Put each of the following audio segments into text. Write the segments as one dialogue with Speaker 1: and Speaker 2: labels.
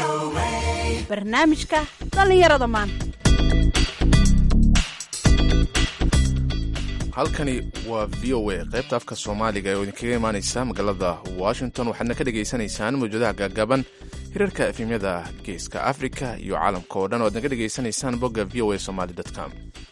Speaker 1: barnaamijka dhallinyarada maanta
Speaker 2: halkani waa v o a qaybta afka soomaaliga oo idinkaga imaaneysa magaalada washington waxaadna ka dhagaysanaysaan mawjadaha gaagaaban hirarka efemyada geeska africa iyo caalamka oo dhan o aadna ka dhagaysanaysaan bogga v o a somaly com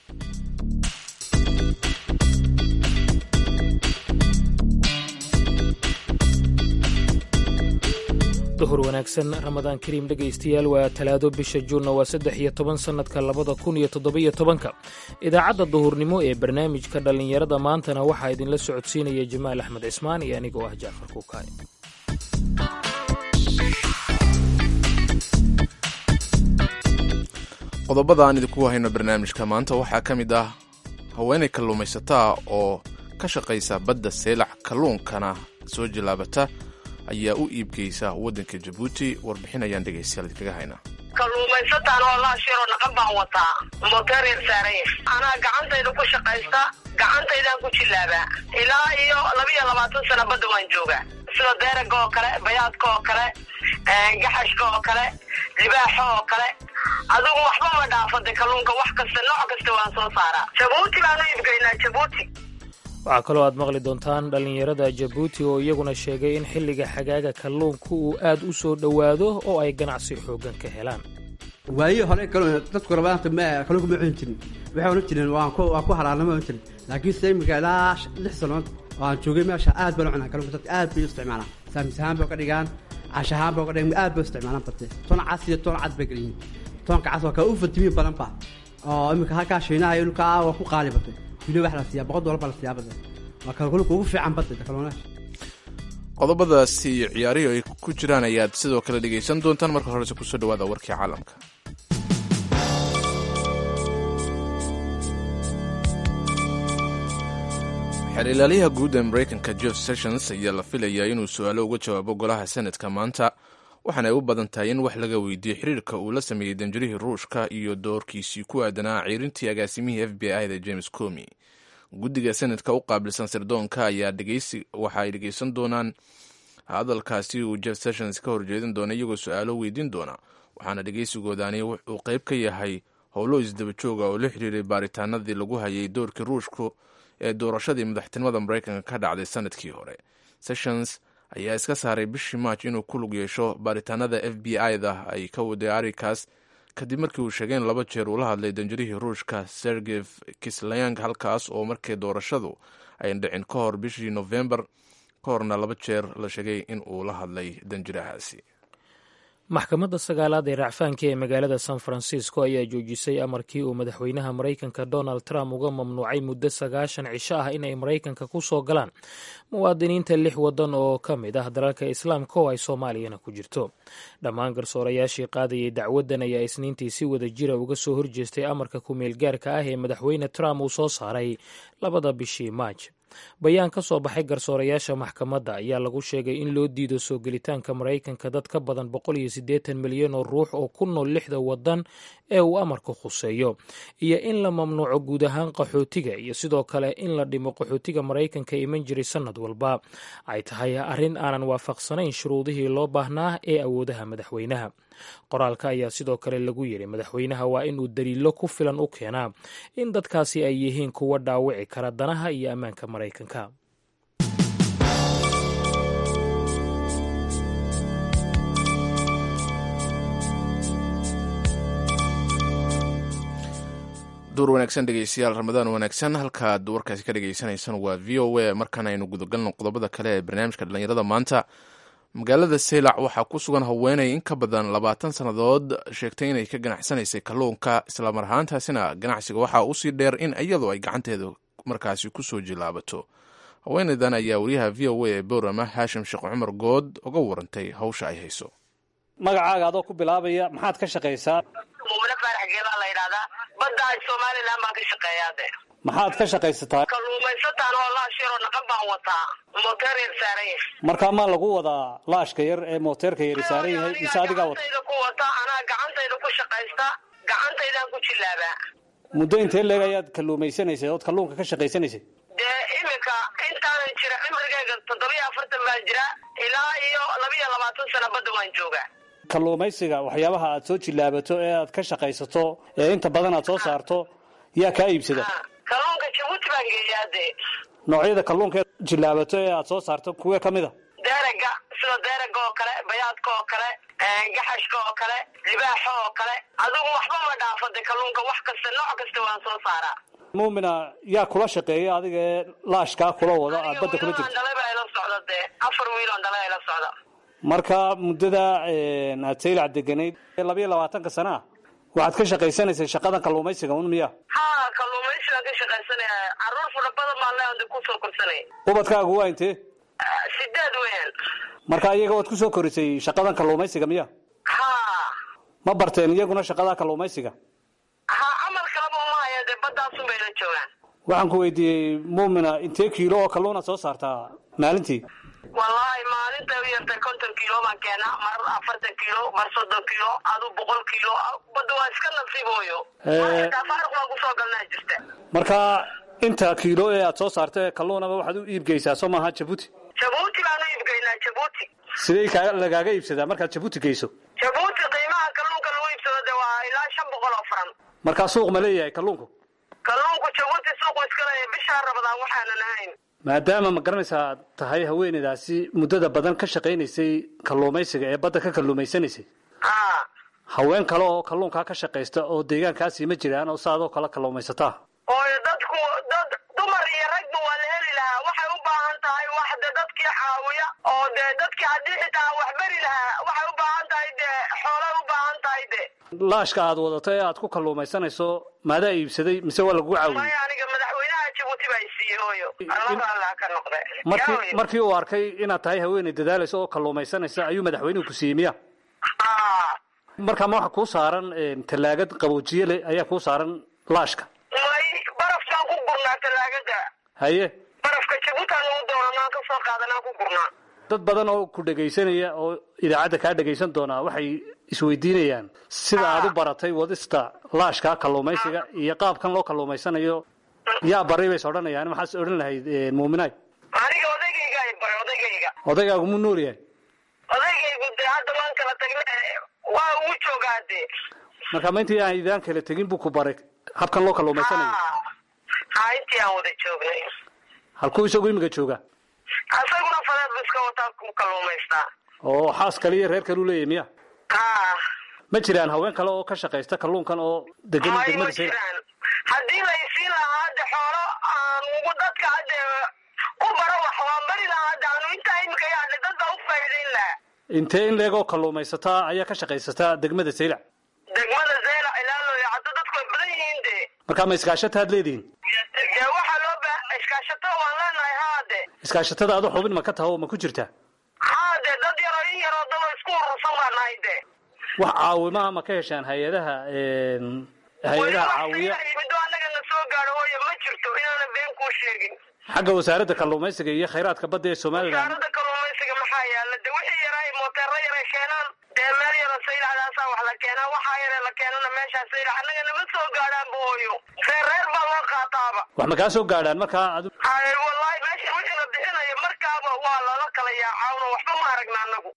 Speaker 3: duhur wanaagsan ramadaan kariim dhegaystayaal waa talaado bisha juunna waa saddex iyo toban sannadka labada kun iyo toddobiyo tobanka idaacadda duhurnimo ee barnaamijka dhallinyarada maantana waxaa idinla socodsiinaya jamaal axmed cismaan iyo anigoo ah jaafar kuukaay
Speaker 2: qodobada aan idinku hayno barnaamijka maanta waxaa ka mid ah haweenay kalluumaysataa oo ka shaqaysa badda seylac kalluunkana soo jilaabata ayaa u iibgeysa waddanka jabuuti warbixin ayaan dhegaystayaal idinkaga haynaa
Speaker 4: kalluumaysataan oo laashiroo dhaqan baan wataa moteer yar saaranya anaa gacantayda ku shaqaysta gacantaydaan ku jillaabaa ilaa iyo labiiyo labaatan sana badda waan joogaa sida deeraga oo kale bayaadka oo kale gaxashka oo kale libaaxa oo kale adigu waxba ma dhaafade kalluunka wax kasta nooc kasta waan soo saaraa jabuuti baan u iibgeynaa jabuuti
Speaker 3: waxaa kaloo aad maqli doontaan dhallinyarada jabuuti oo iyaguna sheegay in xilliga xagaaga kalluunka uu aad u soo dhowaado oo ay ganacsi xooggan ka helaan
Speaker 5: waaye hore dadku rabaanta ma kalluunka ma cuni jirin waxay odhan jireen waan ku waan ku halaalnama odhan jirin laakiin se imika ilaa lix sanood oo aan joogay meesha aad baan u cunaa kalluunka dadka aad bay u isticmaalaan saamis ahaan bay ka dhigaan cash ahaan bay ka dhigaan aad bay u isticmaalaan bate toon cas iyo toon cad bay geliyiin toonka cas waa kaa u fatimiin badan ba oo imika halkaa shiinaha iyo dhulka waa ku qaali batay wili wax la siiyaa boqol doollar baa la siiyaa bada waa kalkulka ugu fiican badda kalluunaasha
Speaker 2: qodobadaasi iyo ciyaarihii ay ku jiraan ayaad sidoo kale dhegaysan doontaan marka horese kusoo dhawaada warkii caalamka xeer ilaaliyaha guud ee maraykanka jeff sessions ayaa la filayaa inuu su-aalo uga jawaabo golaha senadka maanta waxaana ay u badan tahay in wax laga weydiiyey xiriirka uu la sameeyey danjirihii ruushka iyo doorkiisii ku aadanaa ciirintii agaasimihii f b i da james comi guddiga senadka u qaabilsan sirdoonka ayaa waxa ay dhegeysan doonaan hadalkaasi uu jeff sessions ka horjeedin doona iyagoo su-aalo weydiin doona waxaana dhegeysigoodaani uu qayb ka yahay howlo isdaba jooga oo la xiriiray baaritaanadii lagu hayay doorkii ruushku ee doorashadii madaxtinimada maraykanka ka dhacday sanadkii hore sessions ayaa iska saaray bishii maaj inuu ku lug yeesho baaritaanada f b i da ay ka waday arikaas kadib markii uu sheegay in laba jeer uu la hadlay danjirihii ruushka sergef kislayang halkaas oo markii doorashadu ayn dhicin ka hor bishii nofembar ka horna laba jeer la sheegay in uu la hadlay danjirahaasi
Speaker 3: maxkamadda sagaalaad ee racfaanka ee magaalada san francisco ayaa joojisay amarkii uu madaxweynaha maraykanka donald trump uga mamnuucay muddo sagaashan cisho ah inay maraykanka ku soo galaan muwaadiniinta lix waddan oo ka mid ah dalalka islaamka oo ay soomaaliyana ku jirto dhammaan garsoorayaashii qaadayay dacwaddan ayaa isniintii si wada jira uga soo horjeestay amarka ku-meelgaarka ah ee madaxweyne trump uu soo saaray labada bishii maaj bayaan ka soo baxay garsoorayaasha maxkamadda ayaa lagu sheegay in loo diido soo gelitaanka maraykanka dad ka badan boqol iyo siddeetan milyan oo ruux oo ku nool lixda waddan ee uu amarku khuseeyo iyo in la mamnuuco guud ahaan qaxootiga iyo sidoo kale in la dhimo qaxootiga maraykanka iman jiray sannad walba ay tahay arrin aanan waafaqsanayn shuruudihii loo baahnaa ee awoodaha madaxweynaha qoraalka ayaa sidoo kale lagu yidhi madaxweynaha waa inuu daliilo ku filan u keenaa in dadkaasi ay yihiin kuwa dhaawici kara danaha iyo ammaanka maraykanka
Speaker 2: duur wanaagsan dhegeystayaal ramadaan wanaagsan halkaad warkaasi ka dhegeysaneysaan waa v o a markaan aynu gudagalno qodobada kale ee barnaamijka dhallinyarada maanta magaalada seylac waxaa ku sugan haweenay in ka badan labaatan sannadood sheegtay inay ka ganacsanaysay kalluunka islamar ahaantaasina ganacsiga waxaa usii dheer in iyadoo ay gacanteeda markaasi kusoo jilaabato haweenaydan ayaa wariyaha v o a ee boorama haashim sheekh cumar good uga warantay hawsha ay hayso
Speaker 6: magacaaga adoo ku bilaabaya maxaad ka shaqaysaa
Speaker 4: mumine faarax geelaa la yidhahdaa badda somalilan baan ka shaqeeyaa de
Speaker 6: maxaad ka shaqaysataa
Speaker 4: kalluumaysataan oo laashiroo dhaqan baan wataa moteer yar saaranya
Speaker 6: markaa maa lagu wadaa laashka yar ee mooteerka yari saaran yahay mise adigaa wata
Speaker 4: gacantayda ku wata anaa gacantayda ku shaqaysta gacantaydaan ku jillaabaa
Speaker 6: muddo intee leeg ayaad kalluumaysanaysay ood kalluunka ka shaqaysanaysay
Speaker 4: dee iminka intaanan jira cimrigayga toddobiyo afartan baan jira ilaa iyo labiyo labaatan sana badda waan joogaa
Speaker 6: kalluumaysiga waxyaabaha aad soo jillaabato ee aad ka shaqaysato ee inta badan aad soo saarto yaa kaa iibsada
Speaker 4: kalluunka jabuuti baan geeyaa dee
Speaker 6: noocyada kalluunka ee jillaabato ee aad soo saarto kuwee ka mid a
Speaker 4: deeraga sida deeraga oo kale bayaadka oo kale gaxashka oo kale libaaxa oo kale adigu waxba ma dhaafo de kalluunka wax kasta nooc kasta waan soo saaraa
Speaker 6: muumina yaa kula shaqeeya adiga ee laashkaa kula wada aad badda kula jirto
Speaker 4: dhalay baa ila socda dee afar wiiloon dhalay ila socda
Speaker 6: marka muddada aad saylac deganayd ee labayo labaatanka sana ah waxaad ka shaqaysanaysay shaqadan kalluumaysiga un miya
Speaker 4: ha kalluumaysigaan ka shaqaysanaya caruur fara badan baan leeyahay de kusoo korsanay
Speaker 6: ubadkaagu waa intee
Speaker 4: sideed weeyaan
Speaker 6: marka iyaga waad kusoo korisay shaqadan kalluumaysiga miya
Speaker 4: ha
Speaker 6: ma barteen iyaguna shaqada kalluumaysiga
Speaker 4: ha camal kaleba uma haya dee badaasun bay la joogaan
Speaker 6: waxaan ku weydiiyey muumina intee kiilo oo kalluuna soo saartaa maalintii
Speaker 4: wallaahi maalinta u yartay konton kiilo baan keenaa mar afartan kiilo mar soddon kiilo adu boqol kiilo badda waa iska nasiibooyo faaruq baan kusoo galnaa jirta
Speaker 6: marka inta kiilo ee aad soo saarta ee kalluunaba waxaad u iibgeysaa soo maaha jabuuti
Speaker 4: jabuuti baan u iibgeynaa jabuuti
Speaker 6: sidee kaa lagaaga iibsadaa markaad jabuuti geyso
Speaker 4: jabuuti qiimaha kalluunka lagu iibsado de waa ilaa shan boqol oo faran
Speaker 6: markaa suuq ma leeyahay kalluunku
Speaker 4: kalluunku jabuuti suuqu iska leeyahay bishaa rabadaan waxaanan ahayn
Speaker 6: maadaama ma garanaysaa aad tahay haweeneydaasi muddada badan ka shaqaynaysay kalluumaysiga ee badda ka kalluumaysanaysay
Speaker 4: ha
Speaker 6: haween kale oo kalluunkaa ka shaqaysta oo deegaankaasi ma jiraan oo saadoo kale kalluumaysataa
Speaker 4: ooyo dadku dad dumar iyo ragba waa la heli lahaa waxay u baahan tahay wax de dadkii caawiya oo dee dadkii haddii xitaa wax beri lahaa waxay u baahan tahay dee xoolay u baahan tahay de
Speaker 6: laashka aad wadato ee aad ku kalluumaysanayso maadaa iibsaday mise waa lagu caawiyey
Speaker 4: maya aniga madaxweynaha jabuuti baa isiiyey hooyo allaba allah ka noqde
Speaker 6: markii markii uu arkay inaad tahay haweeney dadaalaysa oo kalluumaysanaysa ayuu madaxweynuhu ku siiyey miya
Speaker 4: ha
Speaker 6: markaa ma waxa kuu saaran tallaagad qaboojiye leh ayaa kuu saaran laashka
Speaker 4: may barafkaan ku gurnaa tallaagada
Speaker 6: haye
Speaker 4: barafka jabuutaan ugu doonanaan ka soo qaadanaan ku gurnaa
Speaker 6: dad badan oo ku dhegaysanaya oo idaacadda kaa dhegaysan doonaa waxay isweydiinayaan sida aad u baratay wadista laashka kalluumaysiga iyo qaabkan loo kalluumaysanayo yaa baray bays odhanayaan maxaas odhan lahayd muuminaay
Speaker 4: aniga odaygayga ay baray odaygayga
Speaker 6: odaygaagu mu nool yahay
Speaker 4: odaygaygu dee hadda waan kala tagne waa ugu joogaa dee
Speaker 6: marka ma intii aan idaan kala tegin buu ku baray habkan loo kalluumaysanayo
Speaker 4: ha ha intii aan wada joognay
Speaker 6: halkuu isagu imika jooga
Speaker 4: asaguna fadeed bu iska wataa ku kalluumaystaa
Speaker 6: oo xaas kale iyo reer kale u leeyahy miya
Speaker 4: ha
Speaker 6: ma jiraan haween kale oo ka shaqaysta kalluunkan oo degan
Speaker 4: may ma
Speaker 6: degmada sayla
Speaker 4: jiraan haddii la isiin lahaa hadde xoolo aan ugu dadka hadde u baro wax waan bari lahaa hadde anu intaa imika yaadhe dad baa u faa'iidayn lahaa
Speaker 6: intee in leegoo kalluumaysataa ayaa ka shaqaysataa degmada saylac
Speaker 4: degmada zeyla ilaa looya hadda dadku way badan yihiin de
Speaker 6: markaa ma iskaashataad leedihiin
Speaker 4: dee waxaa loo ba iskaashato waan leenahay haade
Speaker 6: iskaashatada adu xubin ma ka taha oo ma ku jirtaa
Speaker 4: haade dad yaroo in yaroo daba isku urursan baa nahay de
Speaker 6: wax caawimaha ma ka heshaan hay-adaha hay-adaha caawiya
Speaker 4: yimido annaga na soo gaadho hooyo ma jirto inaana been kuu sheegin
Speaker 6: xagga wasaaradda kalluumaysiga iyo khayraadka badda ee somalilan
Speaker 4: wasaaradda kalluumaysiga maxaa yaala de wixii yaraa mooteero yaray keenaan dee meel yaro saylacdaasaa wax la keenaa waxaa yare la keenana meeshaa saylac annaga nama soo gaadhaanba hooyo reer reer baa loo qaataaba
Speaker 6: wax ma kaa soo gaadhaan markaa adu
Speaker 4: hay wallahi meesha wixii la bixinayo markaaba waa lala kala yaacaawno waxba ma aragna annagu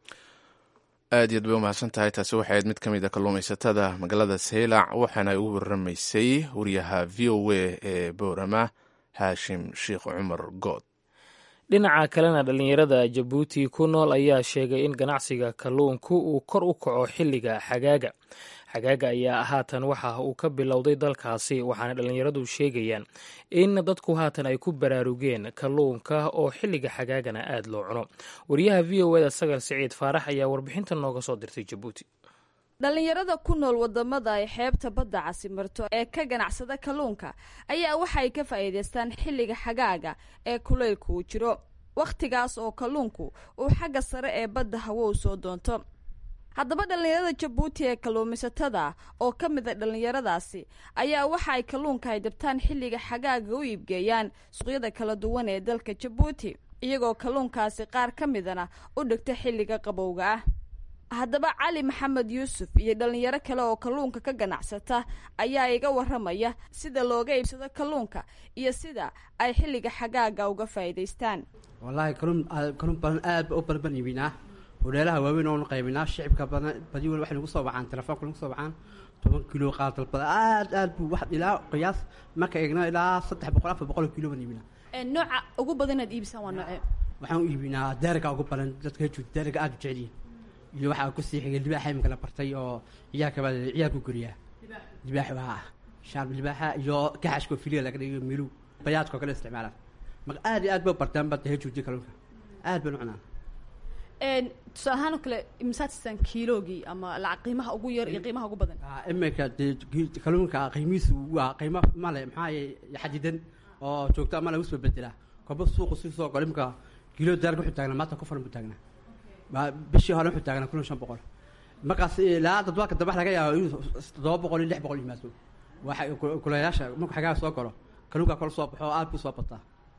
Speaker 2: aad iyaad bay umahadsan tahay taasi waxay ahayd mid ka mid a kalluumaysatada magaalada saylac waxaana ay ugu waramaysay wariyaha v o a ee boorama haashim sheekh cumar good
Speaker 3: dhinaca kalena dhallinyarada jabuuti ku nool ayaa sheegay in ganacsiga kalluunku uu kor u kaco xilliga xagaaga xagaaga ayaa haatan waxa uu ka bilowday dalkaasi waxaana dhallinyaradu sheegayaan in dadku haatan ay ku baraarugeen kalluunka oo xilliga xagaagana aada loo cuno wariyaha v o eda sagar siciid faarax ayaa warbixinta nooga soo dirtay jabuuti
Speaker 7: dhallinyarada ku nool wadamada ay xeebta badda casimarto ee ka ganacsada kalluunka ayaa waxay ka faa'iidaystaan xilliga xagaaga ee kulaylku uu jiro wakhtigaas oo kalluunku uu xagga sare ee badda hawow soo doonto haddaba dhallinyarada jabuuti ee kalluumaysatada oo ka mid a dhallinyaradaasi ayaa waxa ay kalluunka ay dabtaan xilliga xagaaga u iibgeeyaan suuqyada kala duwan ee dalka jabuuti iyagoo kalluunkaasi qaar ka midana u dhigta xilliga qabowga ah haddaba cali maxamed yuusuf iyo dhallinyaro kale oo kalluunka ka ganacsata ayaa iga waramaya sida looga iibsado kalluunka iyo sida ay xilliga xagaaga uga faa'iidaystaan
Speaker 5: wallaahi kalluun kalluun badan aad ba u badan baan iibinaa hodheelaha waaweyn oonu qaybinaa shicibka badan badi wel waxay nagu soo wacaan telefoonka nagu soo wacaan toban kilo qaar dalbada aad aad buu wax ilaa qiyaas marka eegno ilaa saddex boqol afar boqol kilo baan iibinaa
Speaker 7: nooca ugu badan inaad iibisaan waa noocee
Speaker 5: waxaan u iibinaa daariga ugu badan dadka haju daariga aad u jecelyihin iyo waxaa ku sii xigay libaaxa imika la bartay oo ciyaarka baa ciyaarku goriyaa libaax waa shaarb libaaxa iyo kaxashka oo filiga laga dhigayo milu bayaadka oo kale isticmaalaan marka aad iyo aad bay bartaan badda hejuudi kalluunka aad baan u cunaan
Speaker 7: tusaale ahaan oo kale imsaad siisaan kiiloogii ama lacag qiimaha ugu yar iyo qiimaha ugu badan
Speaker 5: imika dee kalluunka qiimihiisu waa qiimo male maxaa xadidan oo joogto ama lagu soo bedelaa koba suuqu si soo galo imika kiilo daarka wuxuu taagnaa maanta ku furan buu taagnaa bishii hore wuxuu taagnaa kun iyo shan boqol markaas ilaa dadbaalka dambe laga yaabo inuu toddoba boqol iyo lix boqol yimaado waxa kulayaasha markuu xagaa soo galo kalluunka kala soo baxo aad buu soo bataa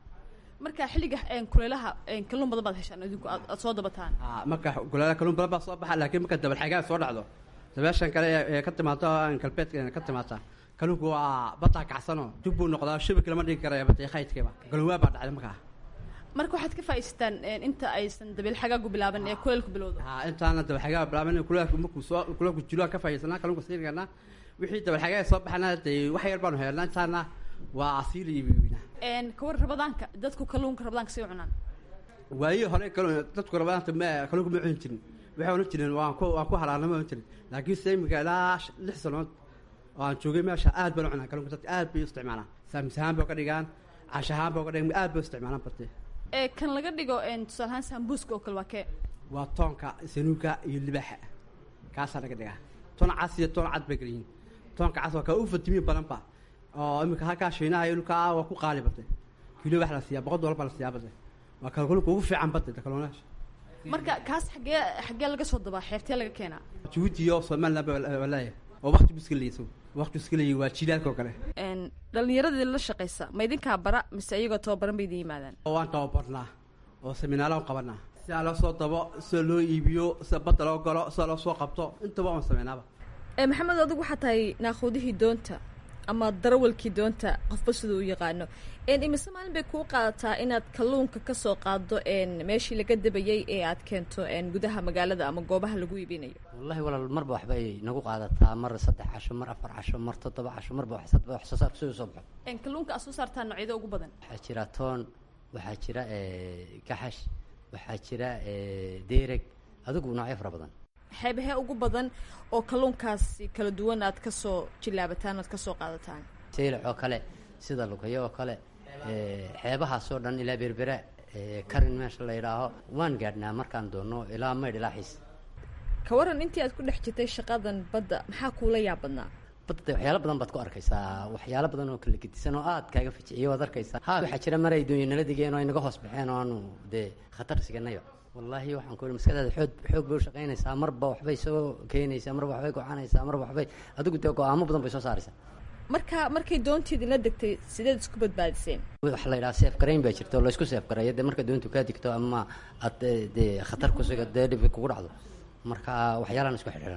Speaker 7: marka xilliga kuleelaha kalluun badan baad heshaan idinku aad aad soo dabataan
Speaker 5: marka kuleelaha kalluun badan baa soo baxa laakiin marka dabal xagaa soo dhacdo dabeeshan kale ee ka timaado galbeedka ka timaata kalluunku waa badaa kacsanoo dib buu noqdaa shabik lama dhigi karaya batay khaydkeeba galuwaa baa dhacday markaa
Speaker 7: marka waxaad ka faa'iisataan inta aysan dabiil xagaagu bilaaban ee kuleelku bilowdo
Speaker 5: ha intaana dabal xagaa bilaaban kuleelku markuu soo kuleelku jiluaan ka faa'iidaysanaa kalluunka siinayna wixii dabal xagaa soo baxana dee wax yar baanu helnaa intaana waa asiil iyo iibinaa
Speaker 7: kawar rabadaanka dadku kalluunka rabadaanka say u cunaan
Speaker 5: waayo hore kalluun dadku rabadaanka ma kalluunka ma cuni jirin waxay ohan jireen waan ku waan ku halaarnama ohan jirin laakiin se imika ilaa lix sanood oo aan joogay meesha aad baan u cunaa kalluunka dadka aad bay u isticmaalaan saamis ahaan bay uga dhigaan cash ahaan bay uga dhigaan aad bay u isticmaalaan bate
Speaker 7: ee kan laga dhigo tusaale ahaan sambuuska oo kale waa kee
Speaker 5: waa toonka sanuuga iyo libaaxa kaasaa laga dhigaa toon cas iyo toon cad bay kala yihiin toonka cas waa kaa u fatimiin badanba oo imika halkaa shiinaha iyo dhulkaa waa ku qaali batay kilo wax la siiyaa boqol dollar baa la siiyaa batay waa kalluunka ugu fiican batay kalluunaasha
Speaker 7: marka kaas xaggee xaggee laga soo dabaa xeebtee laga keenaa
Speaker 5: jabuuti iyo somaliland baa walaaya oo wakti bu iska leeyay wakti iska leeyay waa jilaalka oo kale
Speaker 7: dhalinyaradii la shaqaysa ma idinkaa bara mise iyagoo tababaran bay idin yimaadaan
Speaker 5: waan tababarnaa oo seminaalo aan qabanaa sidaa loo soo dabo sida loo iibiyo sida badda loo galo sida loo soo qabto intaba waan sameynaaba
Speaker 7: maxamed adigu waxaa tahay naaquudihii doonta ama darawalkii doonta qofba siduu u yaqaano imise maalin bay kuu qaadataa inaad kalluunka kasoo qaado meeshii laga dabayay ee aad keento gudaha magaalada ama goobaha lagu iibinayo
Speaker 8: wallahi walaal marba waxba ay nagu qaadataa mar saddex casho mar afar casho mar toddoba casho marba wax soo saarka siduu soo baxo
Speaker 7: kalluunka aad soo saartaa noocyada ugu badan
Speaker 8: waxaa jira toon waxaa jira kaxash waxaa jira deereg adigu noocyo fara badan
Speaker 7: xeebahee ugu badan oo kalluunkaasi kala duwan aad kasoo jilaabataan oad kasoo qaadataan
Speaker 8: saylac oo kale sida lugayo oo kale xeebahaasoo dhan ilaa berbera karin meesha la yidhaaho waan gaadhnaa markaan doono ilaa maydh ilaa xiis
Speaker 7: ka waran intii aad ku dhex jirtay shaqadan badda maxaa kuula yaab badnaa
Speaker 8: badda de waxyaalo badan baad ku arkaysaa waxyaalo badan oo kala gedisan oo aad kaaga fajiciyo waad arkaysaa ha waxaa jira mar ay doonyo nala digeen oo ay naga hoos baxeen oo aanu dee khatar siganayo wallaahi waxaan ku ihi maskadaada xoog xoog bay u shaqaynaysaa marba waxbay soo keenaysaa marba waxbay gocanaysaa marba waxbay adigu dee go-aamo badan bay soo saaraysaa
Speaker 7: marka markay doontii idinla degtay sideed isku badbaadiseen
Speaker 8: waxa la yidhaha seef garayn baa jirta oo laysku seef gareeyo dee marka doontu kaa digto ama aad dee khatar kusuga dee dhib kugu dhacdo marka waxyaalaan isku xidhiidhan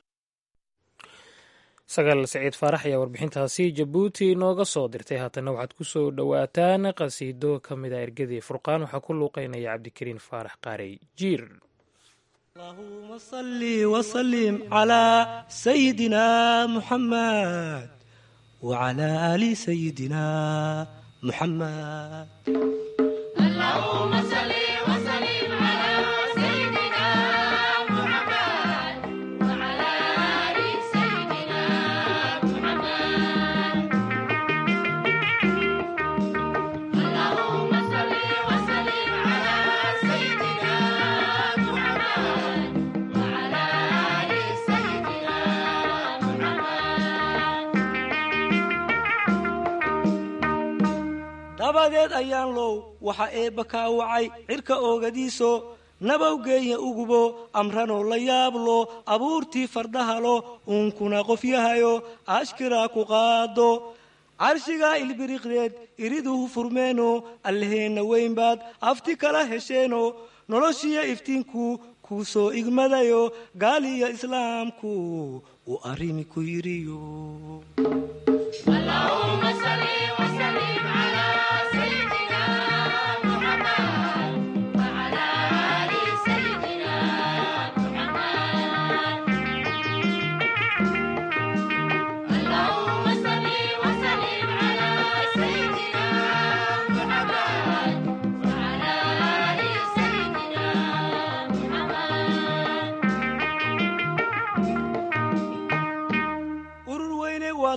Speaker 3: sagaal saciid faarax ayaa warbixintaasi jabuuti nooga soo dirtay haatana waxaad ku soo dhowaataan qasiido ka mid a ergadii furqaan waxaa ku luuqeynaya cabdikariin faarax qaarey jiir
Speaker 9: اللهم صل وسلم على سيدنا محمد وعلى آل سيدنا محمد
Speaker 10: اللهم صل وسلم على سيدنا محمد وعلى آل سيدنا محمد اللهم صل وسلم على سيدنا محمد وعلى آل سيدنا محمد
Speaker 9: dabadeed ayaan low waxa eebba kaa wacay cirka oogadiiso nabawgeeya ugubo amranoo la yaablo abuurtii fardahalo uunkuna qof yahayo ashkiraa ku qaado carshigaa ilbiriqdeed iriduhu furmeeno allaheenna weynbaad afti kala hesheeno noloshiyo iftiinku kuu soo igmadayo gaaliyo islaamku uu arrimi ku yidhiyo
Speaker 10: اللهم صل وسلم على سيدنا محمد وعلى آل سيدنا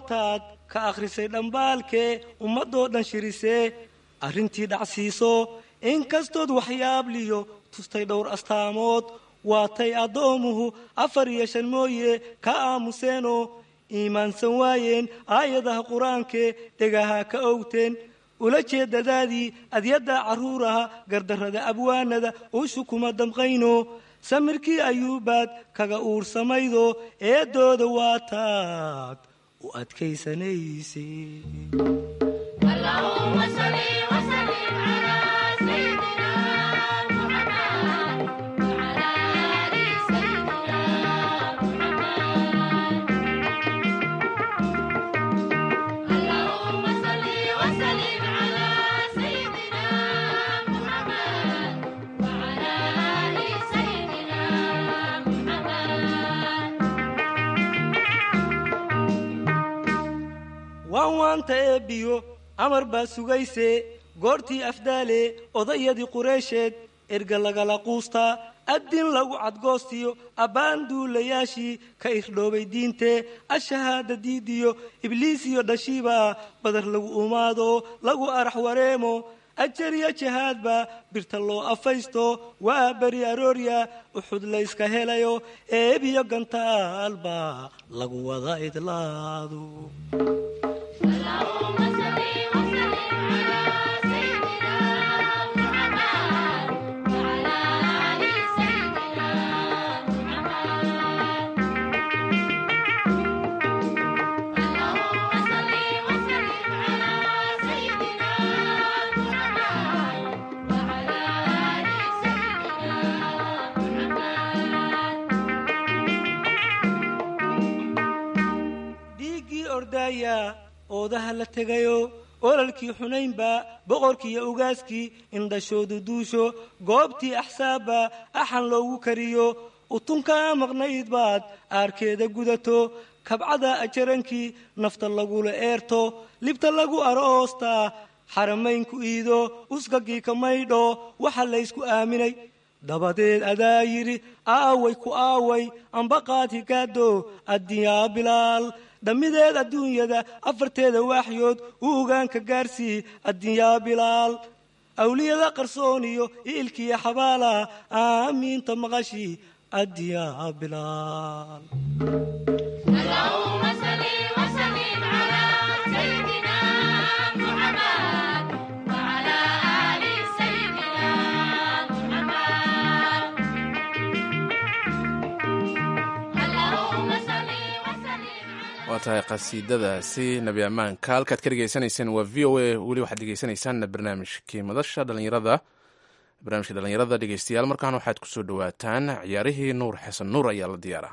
Speaker 9: waataad ka akhrisay dhambaalkee ummadoo dhan shirisee arrintii dhacsiiso inkastood waxyaabliyo tustay dhowr astaamood waatay addoomuhu afar iyo shan mooye ka aamuseenoo iimaansan waayeen aayadaha qur-aankee dhegaha ka owteen ula jeedadaadii adyadda carruuraha gardarrada abwaanada uushu kuma damqayno samirkii ayuubaad kaga uursamaydo eedooda waataad u adkaysanayse
Speaker 10: اللهم صل وسلم على سيدنا محمد وعلى آل سيدنا محمد اللهم صل وسلم على سيدنا محمد وعلى آل سيدنا محمد
Speaker 9: waan waanta eebbiyo amar baa sugayse goortii afdaale odayadii qureysheed erga lagala quustaa addin lagu cadgoostiyo abbaan duulayaashii ka irdhoobay diintee ashahaada diidiyo ibliisiyo dhashiiba badar lagu umaado lagu arax wareemo ajariya jahaadba birta loo afaysto waa beri aroorya uxud layska helayo eebiyo gantaalba lagu wada idlaado
Speaker 10: اللهم صل وسلم على سيدنا محمد وعلى آل سيدنا محمد اللهم صل وسلم على سيدنا محمد وعلى آل سيدنا محمد
Speaker 9: dhiiggii ordaaya oodaha la tegayo ololkii xunaynba boqorkiiyo ugaaskii indhashoodu duusho goobtii axsaabba axan loogu kariyo utunkaa maqnayd baad aarkeeda gudato kabcada ajarankii nafta lagula eerto libta lagu aroostaa xaramaynku iido usgagii ka maydho waxa laysku aaminay dabadeed adaa yidhi aaway ku aaway ambaqaad higaado addiyaa bilaal dhammideed adduunyada afarteeda waaxyood u ogaanka gaarsii addiyaa bilaal awliyada qarsooniyo iilkiya xabaala aamiinta maqashii addiyaa bilaal
Speaker 10: اللهم صل وسلم على سيدنا محمد وعلى آل سيدنا محمد اللهم صل وسلم
Speaker 2: waa tahay qasiidadaasi nebi ammaanka halkaad ka dhegeysanayseen waa v o a weli waxaad dhegeysanaysaan barnaamijkii madasha dhalinyarada barnaamijka dhalinyarada dhegeystayaal markaan waxaad kusoo dhawaataan ciyaarihii nuur xasan nuur ayaa la diyaaraa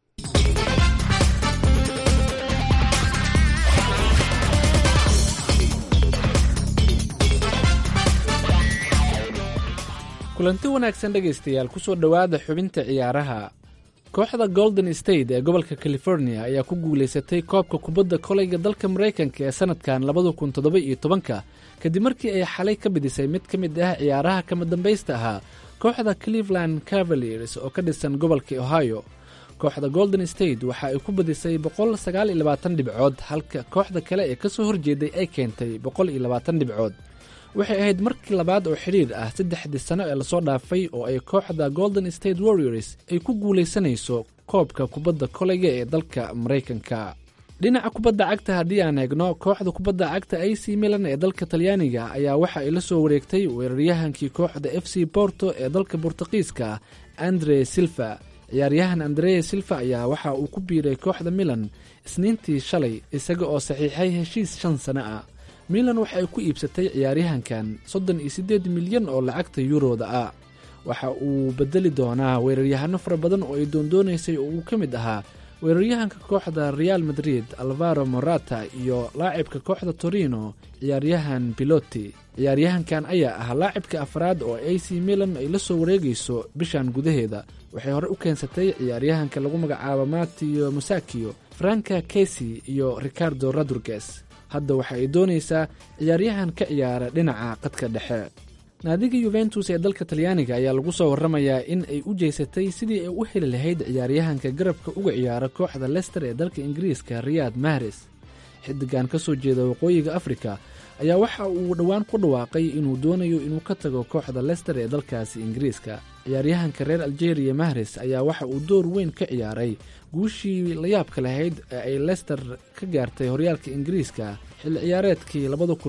Speaker 11: kulanti wanaagsan dhegaystayaal kusoo dhowaada xubinta ciyaaraha kooxda golden state ee gobolka california ayaa ku guulaysatay koobka kubadda koleyga dalka maraykanka ee sanadkan labada kun toddoba iyo tobanka kadib markii ay xalay ka bidisay mid ka mid ah ciyaaraha kama dambaysta ahaa kooxda cleveland cavaliers oo ka dhisan gobolka ohio kooxda golden state waxa ay ku badisay boqol sagaal iyo labaatan dhibcood halka kooxda kale ee kasoo horjeeday ay keentay boqol iyo labaatan dhibcood waxay ahayd markii labaad oo xidhiir ah saddexdii sano ee lasoo dhaafay oo ay kooxda golden state warriors ay ku guulaysanayso koobka kubadda koleyga ee dalka maraykanka dhinaca kubadda cagta haddii aan eegno kooxda kubadda cagta a c milan ee dalka talyaaniga ayaa waxa ay la soo wareegtay weeraryahankii kooxda f c borto ee dalka bortuqiiska andre silva ciyaaryahan andre silva ayaa waxa uu ku biiray kooxda milan isniintii shalay isaga oo saxiixay heshiis shan sano ah milan waxa ay ku iibsatay ciyaaryahankan soddon iyo siddeed milyan oo lacagta yuurooda ah waxa uu bedeli doonaa weeraryahano fara badan oo ay doondoonaysay oo uu ka mid ahaa weeraryahanka kooxda real madrid alvaro morata iyo laacibka kooxda torino ciyaaryahan piloti ciyaaryahankan ayaa ah laacibka afraad oo a c milan ay la soo wareegayso bishan gudaheeda waxay hore u keensatay ciyaaryahanka lagu magacaabo matio musakio franka kesi iyo ricardo rodriguez hadda waxa ay doonaysaa ciyaaryahan ka ciyaara dhinaca qadka dhexe naadiga yuventus ee dalka talyaaniga ayaa lagu soo warramayaa in ay u jeysatay sidii ay u heli lahayd ciyaaryahanka garabka uga ciyaara kooxda lester ee dalka ingiriiska riyad mahres xidigan ka soo jeeda waqooyiga afrika ayaa waxa uu dhowaan ku dhawaaqay inuu doonayo inuu ka tago kooxda lester ee dalkaasi ingiriiska ciyaaryahanka reer algeria mahres ayaa waxa uu door weyn ka ciyaaray guushii layaabka lahayd ee ay lester ka gaartay horyaalka ingiriiska xilli ciyaareedkii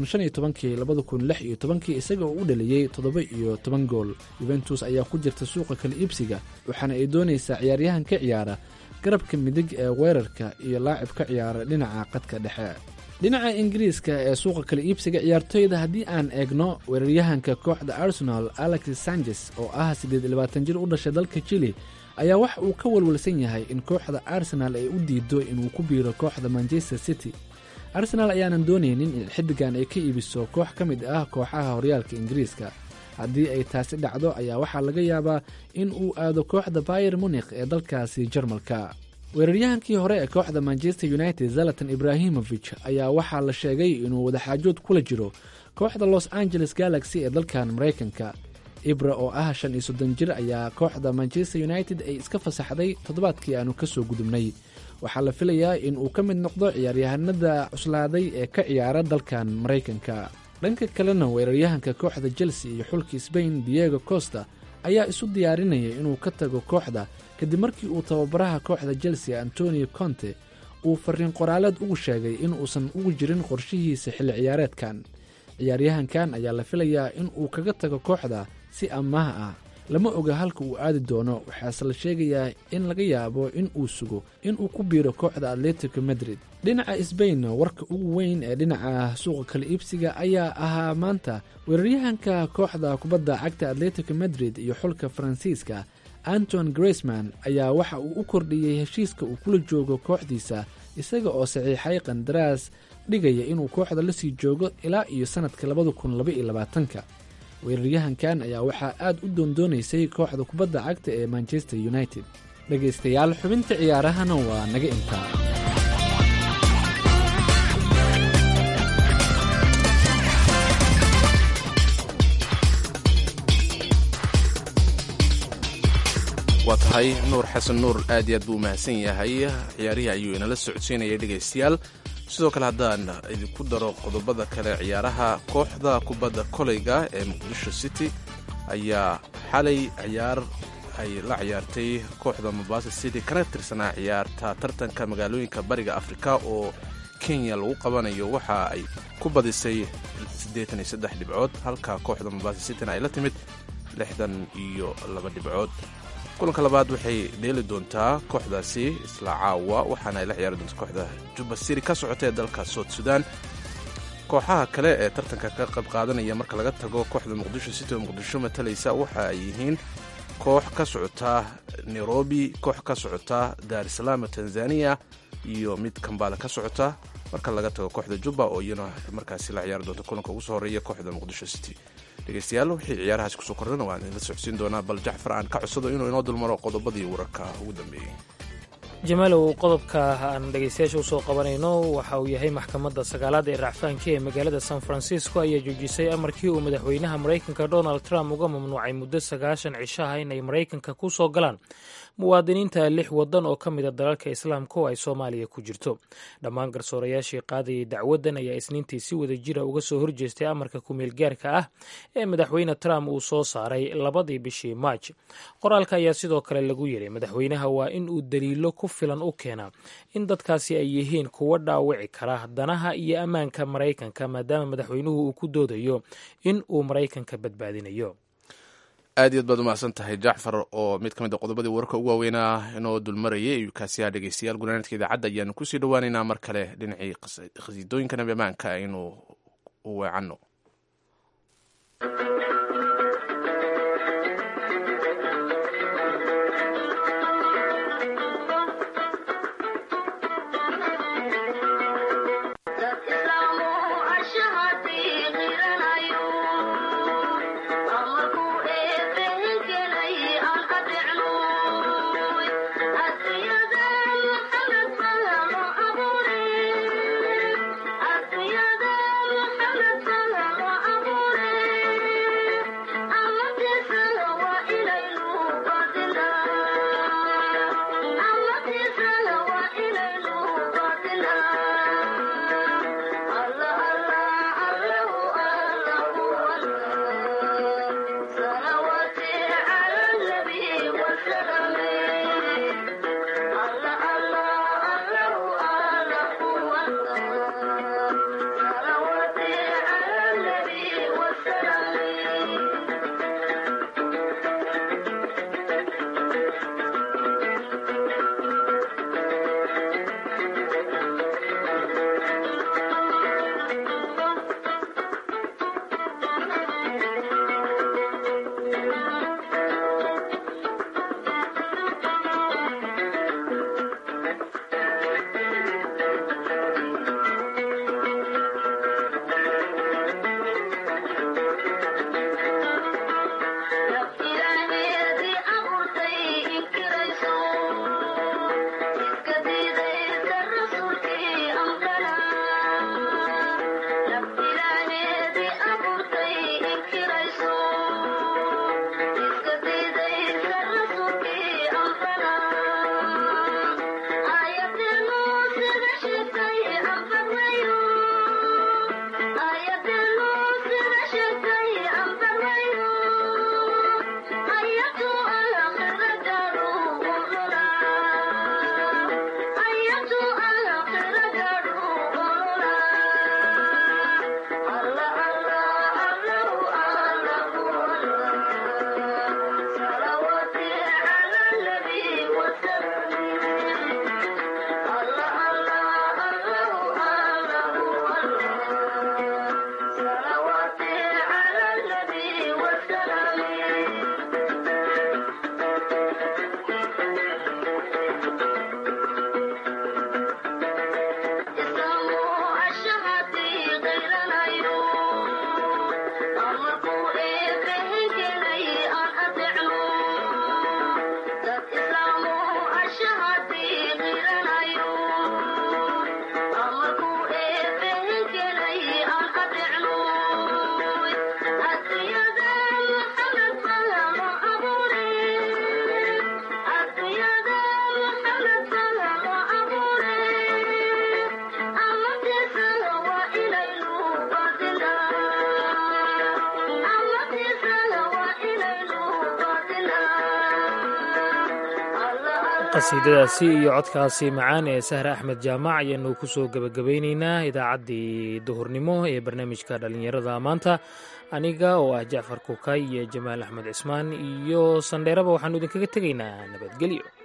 Speaker 11: kii isaga oo u dhaliyey toddoba iyo toban gool yuventus ayaa ku jirta suuqa kala iibsiga waxaana ay doonaysaa ciyaaryahan ka ciyaara garabka midig ee weerarka iyo laacib ka ciyaara dhinaca qadka dhexe dhinaca ingiriiska ee suuqa kala iibsiga ciyaartoyda haddii aan eegno weeraryahanka kooxda arsenal alex sanchez oo ah siddeed iyo labaatan jir u dhashay dalka chili ayaa wax uu ka walwalsan yahay in kooxda arsenal ay u diido inuu ku biiro kooxda manchester city arsenal ayaanan doonaynin in xiddigan ay ka iibiso koox ka mid ah kooxaha horyaalka ingiriiska haddii ay taasi dhacdo ayaa waxaa laga yaabaa in uu aado kooxda bayer munikh ee dalkaasi jarmalka weeraryahankii hore ee kooxda manchester united zalatan ibrahimovic ayaa waxaa la sheegay inuu wadaxaajood kula jiro kooxda los angeles galaxy ee dalkan maraykanka ibra oo ah shan iyo soddon jir ayaa kooxda manchester united ay iska fasaxday toddobaadkii aanu ka soo gudubnay waxaa la filayaa in uu ka mid noqdo ciyaaryahanada cuslaaday ee ka ciyaara dalkan maraykanka dhanka kalena weeraryahanka kooxda chelsea iyo xulka sbain diego costa ayaa isu diyaarinaya inuu ka tago kooxda kadib markii uu tababaraha kooxda chelsea antonio conte uu fariin qoraaleed ugu sheegay in uusan ugu jirin qorshihiisa xilli ciyaareedkan ciyaaryahankan ayaa la filayaa in uu kaga tago kooxda si ammaah ah lama oga halka uu aadi doono waxaase la sheegayaa in laga yaabo in uu sugo in uu ku biiro kooxda atletico madrid dhinaca sbain warka ugu weyn ee dhinaca suuqa kala iibsiga ayaa ahaa maanta weeraryahanka kooxda kubadda cagta atletico madrid iyo xulka faransiiska anton graceman ayaa waxa uu u kordhiyey heshiiska uu kula joogo kooxdiisa isaga oo saxiixay qandaraas dhigaya inuu kooxda la sii joogo ilaa iyo sannadka labada kun labaiyo labaatanka weeraryahankan ayaa waxaa aad u doondoonaysay kooxda kubadda cagta ee manchester united dhegaystayaal xubinta ciyaarahana waa naga intaa
Speaker 2: waa tahay nuur xasan nuur aad iyo aad buu umahadsan yahay ciyaarihii ayuu inala socodsiinayay dhegaystayaal sidoo kale haddaan idinku daro qodobada kale ciyaaraha kooxda kubadda koleyga ee muqdisho city ayaa xalay ciyaar ay la ciyaartay kooxda mombasa city kana tirsanaa ciyaarta tartanka magaalooyinka bariga afrika oo kenya lagu qabanayo waxa ay ku badisay siddeetan iyo saddex dhibcood halka kooxda mombasa cityna ay la timid lixdan iyo laba dhibcood kulanka labaad waxay dheeli doontaa kooxdaasi isla caawa waxaana ay la ciyaari doontaa kooxda juba siri ka socota ee dalka sout sudan kooxaha kale ee tartanka ka qayb qaadanaya marka laga tago kooxda muqdisho city oo muqdisho matalaysa waxa ay yihiin koox ka socota nairobi koox ka socota dar es salaam tanzania iyo mid kambala ka socota marka laga tago kooxda juba oo iyana markaasi la ciyaari doonta kulanka ugu soo horeeya kooxda muqdisho city dhegeystayaal wixii ciyaarahaasi kusoo kordhana waan idinla socodsiin doonaa bal jacfar aan ka codsado inuu inoo dulmaro qodobadii wararka ugu dambeeyey
Speaker 3: jamaalow qodobka aan dhegaystayaasha usoo qabanayno waxa uu yahay maxkamadda sagaalaad ee racfaanka ee magaalada san francisco ayaa joojisay amarkii uu madaxweynaha maraykanka donald trump uga mamnuucay muddo sagaashan cishaha inay maraykanka ku soo galaan muwaadiniinta lix waddan oo ka mida dalalka islaamka oo ay soomaaliya ku jirto dhammaan garsoorayaashii qaadayay dacwaddan ayaa isniintii si wada jira uga soo horjeestay amarka kumeelgaarka ah ee madaxweyne trump uu soo saaray labadii bishii maaj qoraalka ayaa sidoo kale lagu yidhi madaxweynaha waa in uu daliilo ku filan u keenaa in dadkaasi ay yihiin kuwa dhaawici kara danaha iyo ammaanka maraykanka maadaama madaxweynuhu uu ku doodayo in uu maraykanka badbaadinayo
Speaker 2: aad iyaad baad umahadsan tahay jacfar oo mid ka mid a qodobadii wararka ugu waaweynaa inoo dulmarayay ayuu kaasiyaha dhegeystayaal gunaanadka idaacadda ayaanu kusii dhowaaneynaa mar kale dhinacii khasiidooyinka nabi ammaanka aynu u weecanno
Speaker 10: Thank you.
Speaker 3: qasiidadaasi iyo codkaasi macaan ee sahre axmed jaamac ayaanu ku soo gebagabaynaynaa idaacaddii duhurnimo ee barnaamijka dhallinyarada maanta aniga oo ah jacfar kukay iyo jamaal axmed cismaan iyo sandheeraba waxaanu idinkaga tegaynaa nabadgelyo